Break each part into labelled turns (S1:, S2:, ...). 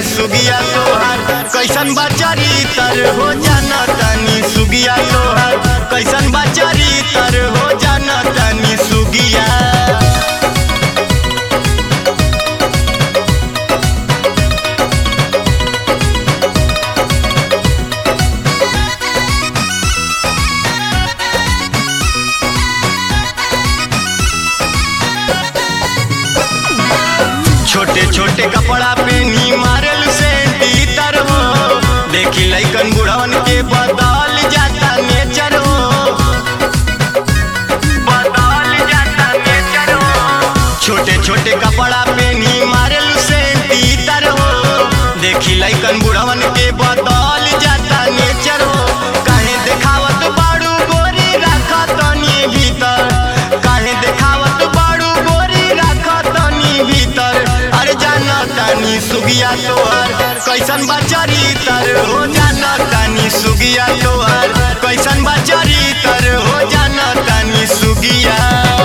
S1: सुगिया तोहार कैसन बाचारी तर हो जाना तनी सुगिया तोहार कैसन बाचारी तर हो जाना तनी सुगिया छोटे छोटे कपड़ा पेनी मारल से तीतर हो देखी लैकन बुढ़वन के बदल जाता नेचर हो बदल जाता नेचर हो छोटे छोटे कपड़ा पेनी मारल से तीतर हो देखी लैकन बुढ़वन के बदल जाता नेचर हो काहे देखावत बाड़ू गोरी राखत तनी भीतर काहे देखावत बाड़ू गोरी राखत तनी भीतर अरे जाना तानी सुगिया तोहर कैसन बाचारी तर हो जाना तानी सुगिया तोहर कैसन बाचारी तर हो जाना तानी सुगिया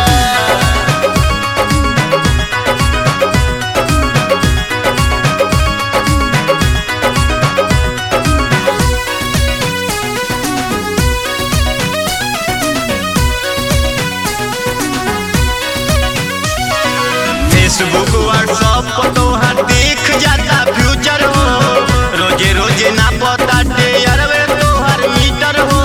S1: फेसबुक व्हाट्सअप पर तोहार दिख जाता फ्यूचर हो रोजे रोजे ना पता अरवे तोहर मीटर हो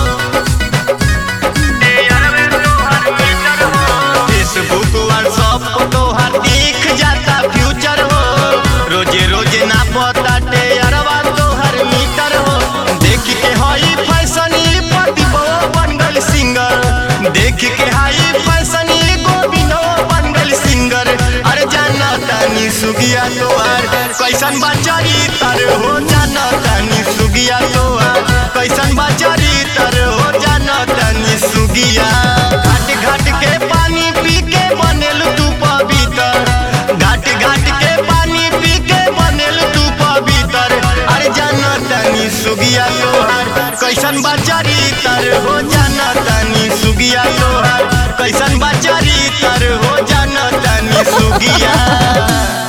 S1: फेसबुक व्हाट्सअप पर तोहार दिख जाता फ्यूचर हो रोजे रोजे ना पता अरवा तोहर मीटर हो देख के हई फैशन प्रतिभो बन गल सिंगर देख के हई फैशन गोविंदो बन गल सिंगर अरे जाना तानी सुगिया तोहार कैसन बाचारी तर हो जाना तानी सुगिया तोहार कैसन बाचारी तर हो जाना तानी सुगिया घाट घाट के पानी पी के बनेल तू पवित्र घाट घाट के पानी पी के बनेल तू पवित्र अरे जाना तानी सुगिया तोहार कैसन बाचारी तर हो जाना तानी सुगिया तोहार कैसन बाचारी तर हो जाना तानी सुगिया